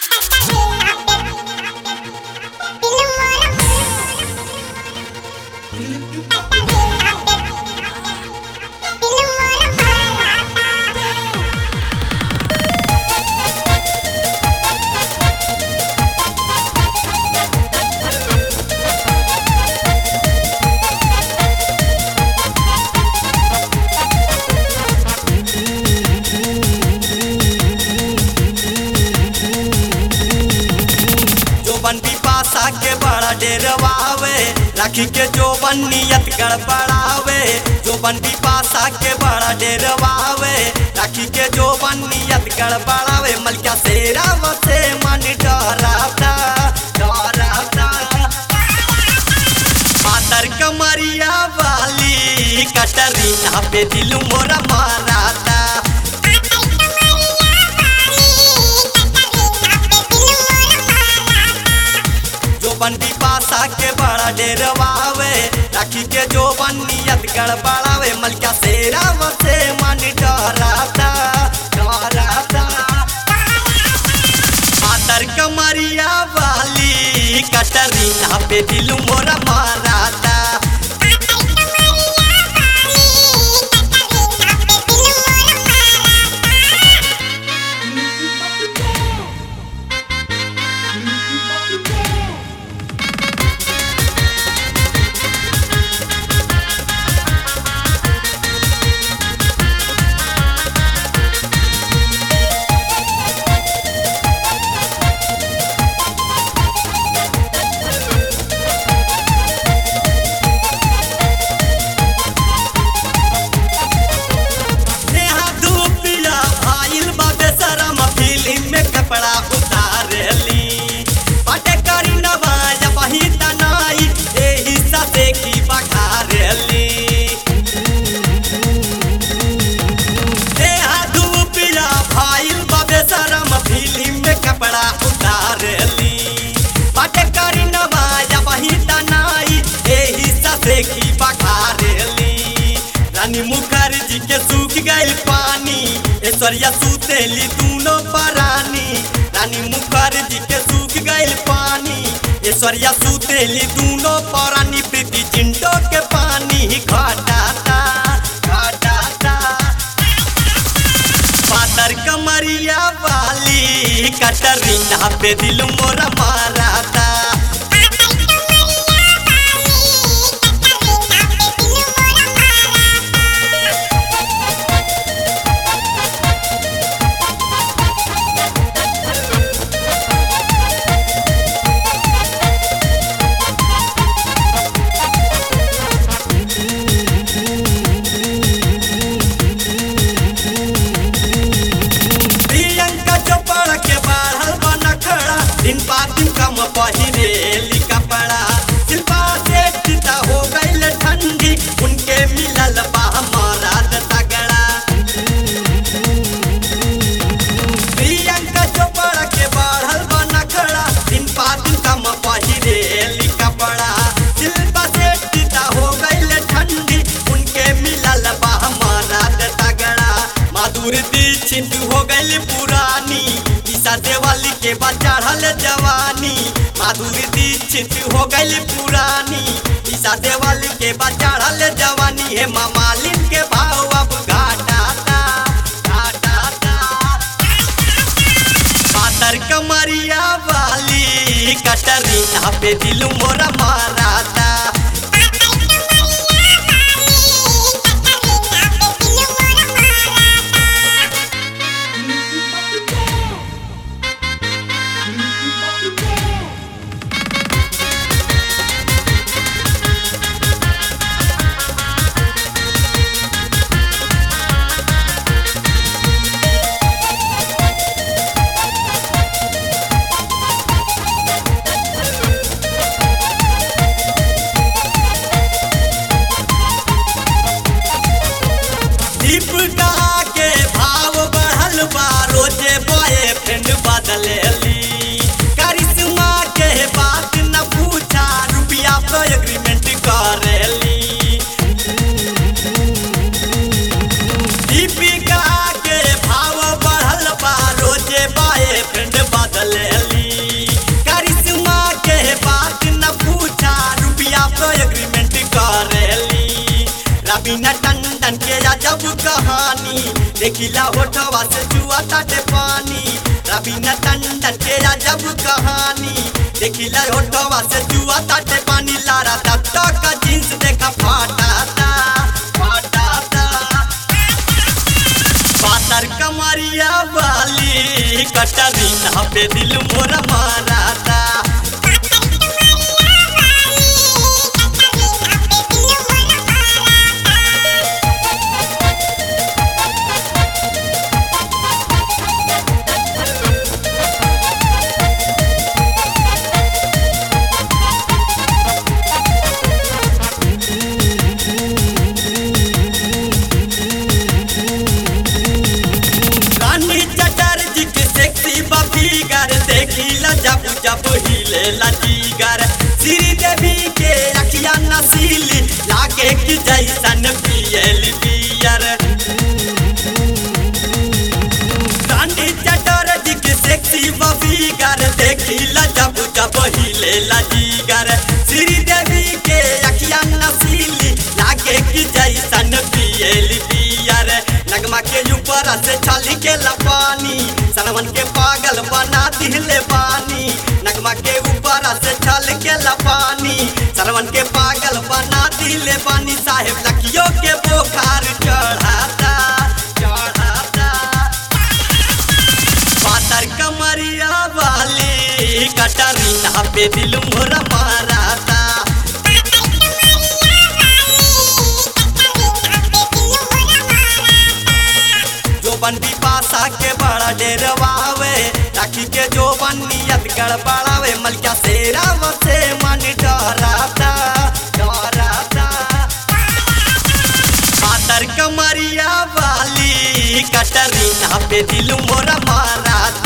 जोबन पिपासा के बड़ा डेरवावे राखी के जोबन नियत गड़बड़ावे जोबन पिपासा के बड़ा डेरवावे राखी के जोबन नियत गड़बड़ावे मलका शेरा वसे मन डराता डराता मातर कमरिया वाली कटरीना पे दिल मोरा माराता जोबन पिपासा के बड़ा डेरवावे राखी के जोबन नियत गड़बड़ावे मलका शेरा वसे मन डराता डराता मातर कमरिया वाली कटरीना पे दिल मोरा माराता नेहा धूपिया आइल बा बेशरम फिल्म में कपड़ा उतारली पटे करी नवाज बही तनाई एही ससे की बखारली नेहा धूपिया आइल बा बेशरम फिल्म में कपड़ा उतारली पटे करी नवाज बही तनाई एही ससे की बखारली रानी मुखर्जी के सूख गइल पानी ऐश्वर्या सुतेली दूनो परानी रानी मुखर्जी के सूख गइल पानी ऐश्वर्या सुतेली दूनो परानी प्रीति चिंटो के पानी घटाता घटाता पातर कमरिया वाली कटरीना पे दिल मोरा माराता प्रियंका चोपड़ा के बढ़ल बना खड़ा दिन पा दिन कम पहिरेली कपड़ा शिल्पा सेठ हो गईल ठंडी उनके मिलल बा मराद तगड़ा प्रियंका चोपड़ा के बढ़ल बना खड़ा दिन पा दिन कम पहिरेली कपड़ा शिल्पा सेठ हो गईल ठंडी उनके मिलल बा मराद तगड़ा माधुर दीक्षित हो गई पुरानी ईसा देवाली के बाद चढ़ल जवानी माधुर दीक्षित हो गई पुरानी ईसा देवाली के बाद चढ़ल जवानी है मामालिन के भाव अब घाटाता घाटाता पातर कमरिया वाली कटरीना पे दिल मोरा माराता दीपिका के भाव बढ़ल बा रोजे बॉयफ्रेंड बदलेली करिश्मा के बात न पूछा रुपया पे एग्रीमेंट करेली दीपिका के भाव बढ़ल बा रोजे बॉयफ्रेंड बदलेली कहानी देखिला होठवा से जुआ ताटे पानी रवीना टंडन के अजब कहानी देखिला होठवा से जुआ ताटे पानी लारा दत्ता का जींस देखा फाटाता फाटाता पातर कमरिया वाली कटरीना पे दिल मोर माराता रानी चटर्जी के सेक्सी बफीगर देखिला जब जब हिले लजीगर श्री देवी के अखिया नसीली लागे कि जैसन पियल बियर रानी चटर्जी के सेक्सी बफीगर देखिला जब जब हिले लजीगर श्री देवी के अखिया नसीली लागे कि जैसन पियल बियर नगमा के ऊपर से छाली के लपानी सनमन के पागल बना दिले पानी नगमा के ऊपर से छल के लपानी सनमन के पागल बना दिले पानी साहेब लखियो के बोखार चढ़ाता चढ़ाता पातर कमरिया वाली कटरीना पे दिल मोर माराता जो बंदी पासा के बड़ा डेरवावे राखी के जो बनियत गड़बड़ावे मलिका सेरा वसे मन डराता डराता पातर कमरिया वाली कटरीना पे दिल मोर माराता